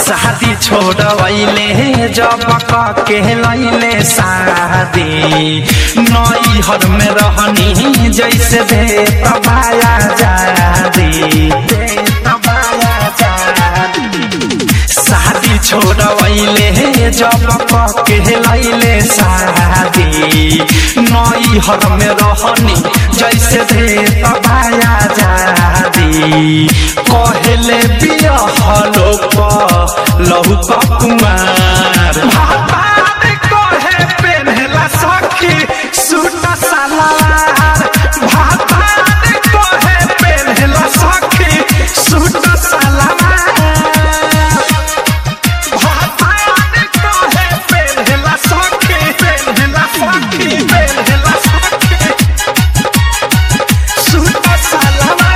शादी छोड़वैले जब के लैले शादी नई हर में रहनी जैसे दे तबाया जादी दे तबाया जादी शादी छोड़वैले जब के लैले शादी नई हर में रहनी जैसे दे तबाया जादी कहले बिया हलो लहु कुमार भातार कहे पेन्हला सखी सूट सलवार भातार कहे पेन्हला सखी सूट सलवार भातार कहे पेन्हला सखी पेन्हला सखी पेन्हला सखी सूट सलवार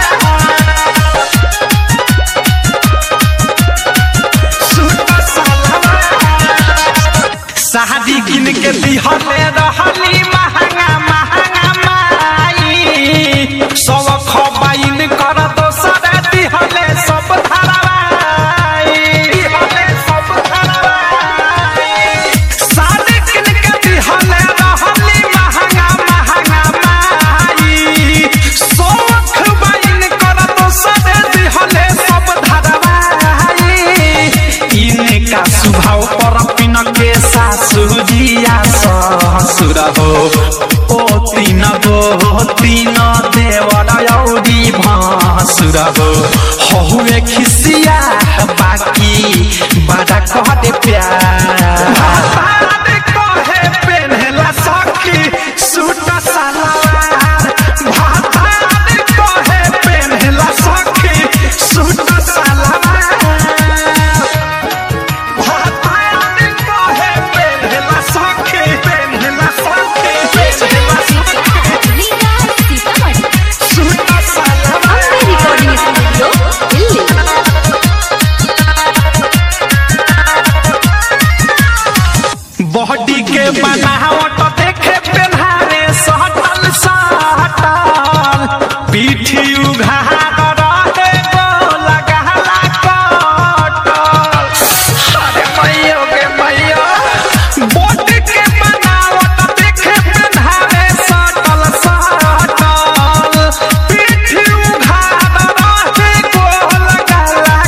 शादी किन के दिहले रहली महंगा महंगा माई सब खबाइन कर दोसर दिहले सब धरवाई दिहले सब धरवाई शादी किन के दिहले रहली महंगा महंगा माई सब खबाइन कर दोसर दिहले सब धरवाई इनका स्वभाव पर पिन के सासु जिया ससुर हो ओ तीन गो तीन देवर औरी भासुर हो हुए खिसिया बाकी बड़ा कह दे प्यार भातार कहे पेन्हला सखी सूट सलवार भातार कहे पेन्हला सखी suit salwar Riga Sitamarhi Ambe recording studio Delhi body के बनावट देखे पेन्हारे सटल सटल पीठी उघार रहे गोल गहला कटल अरे मैयो के मैयो बॉडी के बनावट देखे पेन्हारे सटल सटल पीठी उघार रहे गोल गहला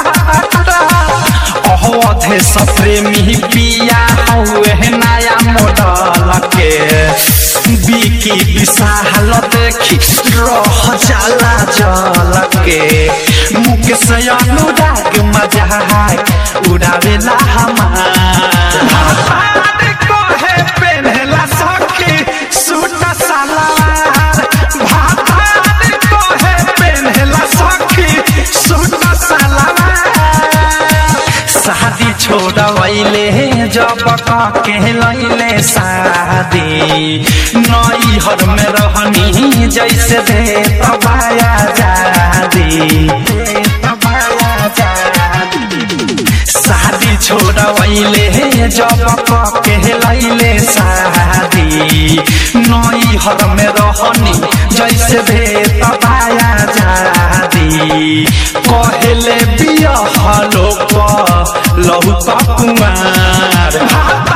कटल अवधे सप्रेमी पिया हुए नया मॉडल के बिकी विशाल देखी रह जाला जल के मुकेश अनुराग मजाक उड़ावेला हमार भातार कहे पेन्हला सखी सूट सलवार भातार कहे पेन्हला सखी सूट सलवार शादी छोड़वैले जब के लैले शादी नई हर में रहनी जैसे दे तबाया जादी दे तबाया जादी शादी छोड़वैले जब के लैले शादी नई हर में रहनी जैसे दे तबाया जादी कहले बिया हलो लहु कुमार